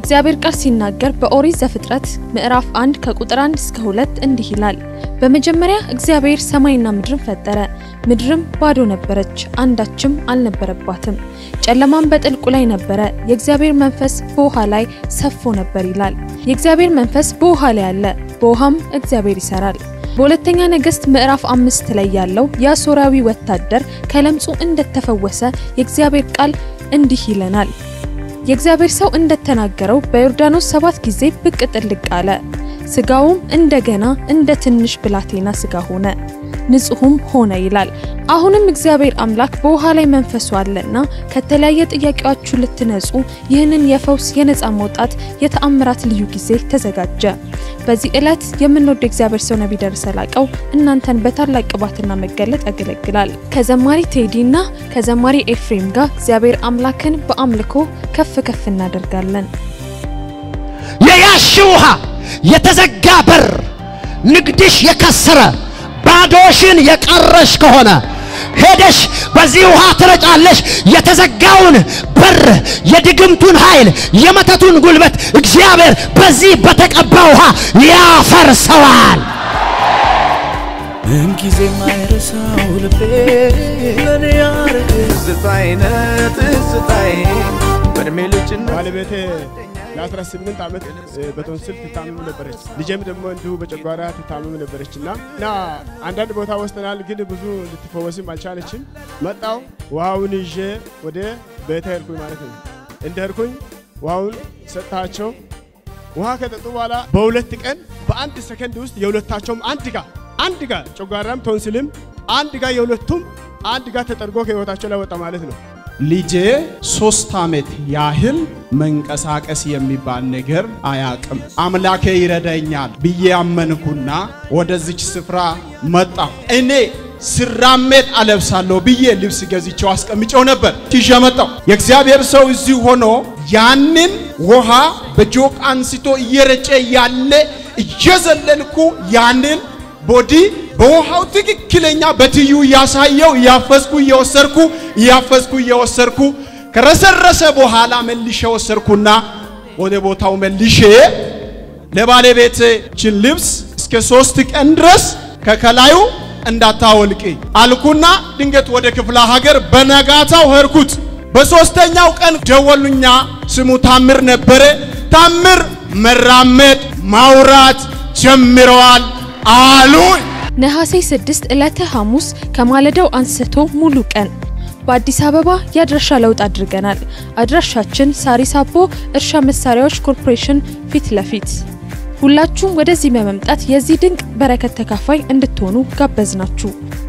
የእግዚአብሔር ቃል ሲናገር በኦሪት ዘፍጥረት ምዕራፍ 1 ከቁጥር 1 እስከ 2 እንዲህ ይላል። በመጀመሪያ እግዚአብሔር ሰማይና ምድርን ፈጠረ። ምድርም ባዶ ነበረች፣ አንዳችም አልነበረባትም። ጨለማም በጥልቁ ላይ ነበረ፣ የእግዚአብሔር መንፈስ በውሃ ላይ ሰፎ ነበር ይላል። የእግዚአብሔር መንፈስ በውሃ ላይ አለ፣ በውሃም እግዚአብሔር ይሰራል። በሁለተኛ ነገሥት ምዕራፍ አምስት ላይ ያለው የአሦራዊ ወታደር ከለምጹ እንደተፈወሰ የእግዚአብሔር ቃል እንዲህ ይለናል። የእግዚአብሔር ሰው እንደተናገረው በዮርዳኖስ ሰባት ጊዜ ብቅ ጥልቅ አለ። ስጋውም እንደገና እንደ ትንሽ ብላቴና ስጋ ሆነ፣ ንጹሕም ሆነ ይላል። አሁንም እግዚአብሔር አምላክ በውሃ ላይ መንፈሱ አለና ከተለያየ ጥያቄያችሁ ልትነጹ ይህንን የፈውስ የነፃ መውጣት የተአምራት ልዩ ጊዜ ተዘጋጀ። በዚህ ዕለት የምንወደው እግዚአብሔር ሰው ነቢይ ደረሰ ላቀው እናንተን በታላቅ ቅባትና መገለጥ ያገለግላል። ከዘማሪ ቴዲ እና ከዘማሪ ኤፍሬም ጋር እግዚአብሔር አምላክን በአምልኮ ከፍ ከፍ እናደርጋለን። የያሽ ውሃ የተዘጋ በር ንግድሽ የከሰረ ባዶሽን የቀረሽ ከሆነ ሄደሽ በዚህ ውሃ ትረጫለሽ። የተዘጋውን በር የድግምቱን ኃይል የመተቱን ጉልበት እግዚአብሔር በዚህ በተቀባ ውሃ ያፈርሰዋል። ምንጊዜ ማይረሳው ልቤ ለኔ ያረግ ትዝታዬ ነህ ትዝታዬ በእድሜ ልጅነት ባለቤቴ ለ18 ዓመት በቶንስል ትታመም ነበረች። ልጄም ደግሞ እንዲሁ በጨጓራ ትታመም ነበረች እና እና አንዳንድ ቦታ ወስደናል፣ ግን ብዙ ልትፈወስም አልቻለችም። መጣው ውሃውን ይዤ ወደ ቤተ ሄድኩኝ ማለት ነው። እንደ ሄድኩኝ ውሃውን ሰጥታቸው ውሃ ከጠጡ በኋላ በሁለት ቀን በአንድ ሰከንድ ውስጥ የሁለታቸውም አንድ ጋ አንድ ጋ ጨጓራም ቶንስልም አንድ ጋ የሁለቱም አንድ ጋ ተጠርጎ ከህይወታቸው ላይ ወጣ ማለት ነው። ልጄ ሶስት ዓመት ያህል መንቀሳቀስ የሚባል ነገር አያቅም። አምላኬ ይረዳኛል ብዬ አመንኩና ወደዚች ስፍራ መጣሁ። እኔ ስራመድ አለብሳለሁ ብዬ ልብስ ገዝቼው አስቀምጨው ነበር። ይዤ መጣሁ። የእግዚአብሔር ሰው እዚህ ሆኖ ያንን ውሃ በጆቅ አንስቶ እየረጨ ያለ እየዘለልኩ ያንን ቦዲ በውሃው ትክክለኛ በትዩ እያሳየው እያፈስኩ እየወሰርኩ እያፈስኩ እየወሰርኩ ከረሰረሰ በኋላ መልሼ ወሰርኩና ወደ ቦታው መልሼ ለባለቤታችን ልብስ እስከ ሶስት ቀን ድረስ ከከላዩ እንዳታወልቂ አልኩና ድንገት ወደ ክፍለ ሀገር በነጋታው ሄድኩት። በሶስተኛው ቀን ደወሉኛ። ስሙ ታምር ነበረ። ታምር መራመድ ማውራት ጀምረዋል አሉኝ። ነሐሴ 6 ዕለተ ሐሙስ ከማለዳው አንስቶ ሙሉ ቀን በአዲስ አበባ የአድራሻ ለውጥ አድርገናል። አድራሻችን ሳሪስ አቦ እርሻ መሳሪያዎች ኮርፖሬሽን ፊት ለፊት። ሁላችሁም ወደዚህ በመምጣት የዚህ ድንቅ በረከት ተካፋይ እንድትሆኑ ጋበዝናችሁ።